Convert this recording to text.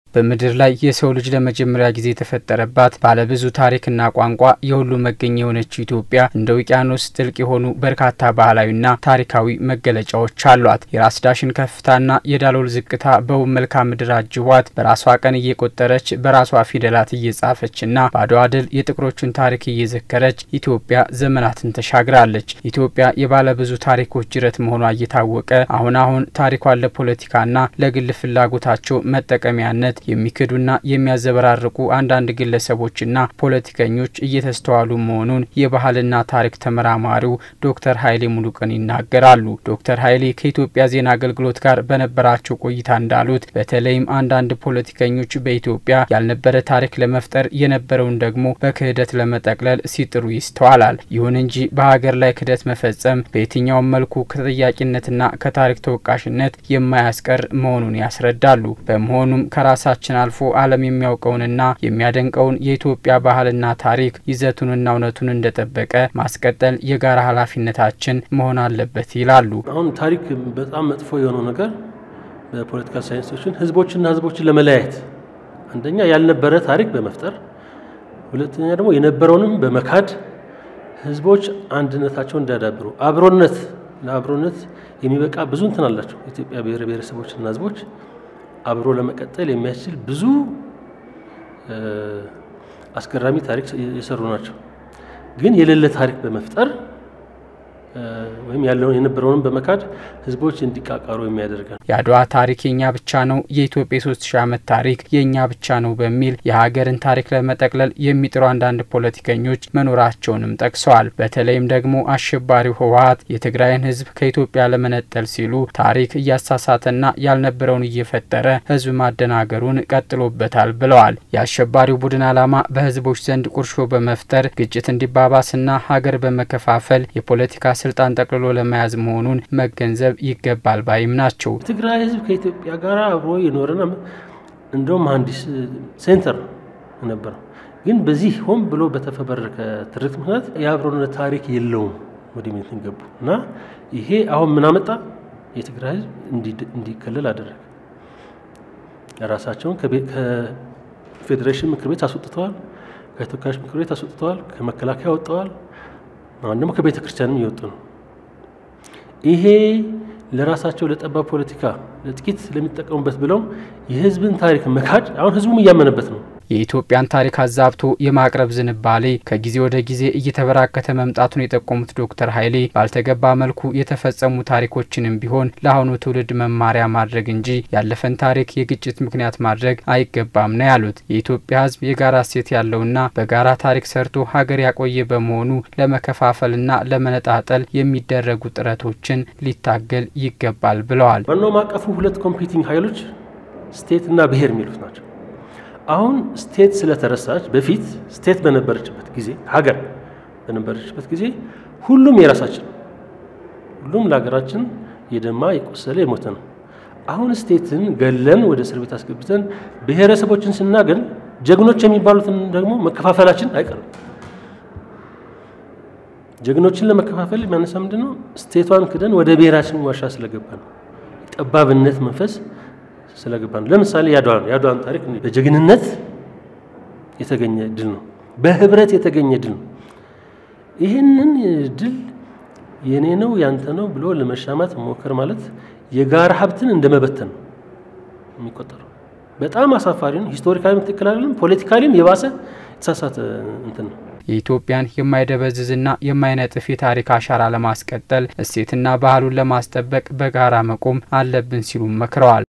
በምድር ላይ የሰው ልጅ ለመጀመሪያ ጊዜ የተፈጠረባት ባለብዙ ታሪክና ቋንቋ የሁሉ መገኛ የሆነችው ኢትዮጵያ እንደ ውቅያኖስ ጥልቅ የሆኑ በርካታ ባህላዊና ታሪካዊ መገለጫዎች አሏት። የራስ ዳሽን ከፍታና የዳሎል ዝቅታ በውብ መልክዓ ምድር አጅቧት በራሷ ቀን እየቆጠረች በራሷ ፊደላት እየጻፈችና በአድዋ ድል የጥቁሮቹን ታሪክ እየዘከረች ኢትዮጵያ ዘመናትን ተሻግራለች። ኢትዮጵያ የባለብዙ ታሪኮች ጅረት መሆኗ እየታወቀ አሁን አሁን ታሪኳን ለፖለቲካና ለግል ፍላጎታቸው መጠቀሚያነት የሚክዱና የሚያዘበራርቁ አንዳንድ ግለሰቦችና ፖለቲከኞች እየተስተዋሉ መሆኑን የባህልና ታሪክ ተመራማሪው ዶክተር ኃይሌ ሙሉቀን ይናገራሉ። ዶክተር ኃይሌ ከኢትዮጵያ ዜና አገልግሎት ጋር በነበራቸው ቆይታ እንዳሉት በተለይም አንዳንድ ፖለቲከኞች በኢትዮጵያ ያልነበረ ታሪክ ለመፍጠር የነበረውን ደግሞ በክህደት ለመጠቅለል ሲጥሩ ይስተዋላል። ይሁን እንጂ በሀገር ላይ ክህደት መፈጸም በየትኛውም መልኩ ከተጠያቂነትና ከታሪክ ተወቃሽነት የማያስቀር መሆኑን ያስረዳሉ። በመሆኑም ከራሳ ችን አልፎ ዓለም የሚያውቀውንና የሚያደንቀውን የኢትዮጵያ ባህልና ታሪክ ይዘቱንና እውነቱን እንደጠበቀ ማስቀጠል የጋራ ኃላፊነታችን መሆን አለበት ይላሉ። አሁን ታሪክ በጣም መጥፎ የሆነው ነገር በፖለቲካ ሳይንሶችን ህዝቦችና ህዝቦችን ለመለያየት አንደኛ ያልነበረ ታሪክ በመፍጠር ሁለተኛ ደግሞ የነበረውንም በመካድ ህዝቦች አንድነታቸውን እንዲያዳብሩ አብሮነት ለአብሮነት የሚበቃ ብዙ እንትን አላቸው ኢትዮጵያ ብሔር ብሔረሰቦችና ህዝቦች አብሮ ለመቀጠል የሚያስችል ብዙ አስገራሚ ታሪክ የሰሩ ናቸው። ግን የሌለ ታሪክ በመፍጠር ወይም ያለውን የነበረውንም በመካድ ህዝቦች እንዲቃቃሩ የሚያደርጋል። የአድዋ ታሪክ የኛ ብቻ ነው፣ የኢትዮጵያ የሶስት ሺህ ዓመት ታሪክ የእኛ ብቻ ነው በሚል የሀገርን ታሪክ ለመጠቅለል የሚጥሩ አንዳንድ ፖለቲከኞች መኖራቸውንም ጠቅሰዋል። በተለይም ደግሞ አሸባሪው ህወሀት የትግራይን ህዝብ ከኢትዮጵያ ለመነጠል ሲሉ ታሪክ እያሳሳተና ያልነበረውን እየፈጠረ ህዝብ ማደናገሩን ቀጥሎበታል ብለዋል። የአሸባሪው ቡድን ዓላማ በህዝቦች ዘንድ ቁርሾ በመፍጠር ግጭት እንዲባባስና ሀገር በመከፋፈል የፖለቲካ ስልጣን ጠቅልሎ ለመያዝ መሆኑን መገንዘብ ይገባል ባይም ናቸው። ትግራይ ህዝብ ከኢትዮጵያ ጋር አብሮ የኖረና እንደውም መሀንዲስ ሴንተር ነበረው። ግን በዚህ ሆን ብሎ በተፈበረከ ትርክት ምክንያት የአብሮነት ታሪክ የለውም ወደ ሚት ገቡ እና ይሄ አሁን ምን አመጣ? የትግራይ ህዝብ እንዲከለል አደረገ። ራሳቸውን ከፌዴሬሽን ምክር ቤት አስወጥተዋል፣ ከተወካዮች ምክር ቤት አስወጥተዋል፣ ከመከላከያ ወጥተዋል። አሁን ደግሞ ከቤተ ክርስቲያንም እየወጡ ነው። ይሄ ለራሳቸው ለጠባብ ፖለቲካ ለጥቂት ለሚጠቀሙበት ብለው የህዝብን ታሪክ መካድ አሁን ህዝቡም እያመነበት ነው። የኢትዮጵያን ታሪክ አዛብቶ የማቅረብ ዝንባሌ ከጊዜ ወደ ጊዜ እየተበራከተ መምጣቱን የጠቆሙት ዶክተር ኃይሌ ባልተገባ መልኩ የተፈጸሙ ታሪኮችንም ቢሆን ለአሁኑ ትውልድ መማሪያ ማድረግ እንጂ ያለፈን ታሪክ የግጭት ምክንያት ማድረግ አይገባም ነው ያሉት። የኢትዮጵያ ህዝብ የጋራ እሴት ያለውና በጋራ ታሪክ ሰርቶ ሀገር ያቆየ በመሆኑ ለመከፋፈልና ለመነጣጠል የሚደረጉ ጥረቶችን ሊታገል ይገባል ብለዋል። ዋናው ማቀፉ ሁለት ኮምፒቲንግ ኃይሎች ስቴት እና ብሔር የሚሉት ናቸው። አሁን ስቴት ስለተረሳች በፊት ስቴት በነበረችበት ጊዜ ሀገር በነበረችበት ጊዜ ሁሉም የራሳችን ሁሉም ለሀገራችን የደማ የቆሰለ የሞተ ነው። አሁን ስቴትን ገለን ወደ እስር ቤት አስገብተን ብሔረሰቦችን ስናገል ጀግኖች የሚባሉትን ደግሞ መከፋፈላችን አይቀርም። ጀግኖችን ለመከፋፈል የሚያነሳ ምንድን ነው? ስቴቷን ክደን ወደ ብሔራችን ዋሻ ስለገባ ነው። ጠባብነት መንፈስ ስለገባ ነው። ለምሳሌ ያድዋን ያድዋን ታሪክ በጀግንነት የተገኘ ድል ነው። በህብረት የተገኘ ድል ነው። ይህንን ድል የኔ ነው ያንተ ነው ብሎ ለመሻማት መሞከር ማለት የጋራ ሀብትን እንደ መበተን ነው የሚቆጠረው። በጣም አሳፋሪ ነው። ሂስቶሪካሊም ትክክል አይደለም። ፖለቲካሊም የባሰ የተሳሳተ እንትን ነው። የኢትዮጵያን የማይደበዝዝና የማይነጥፍ የታሪክ አሻራ ለማስቀጠል እሴትና ባህሉን ለማስጠበቅ በጋራ መቆም አለብን ሲሉም መክረዋል።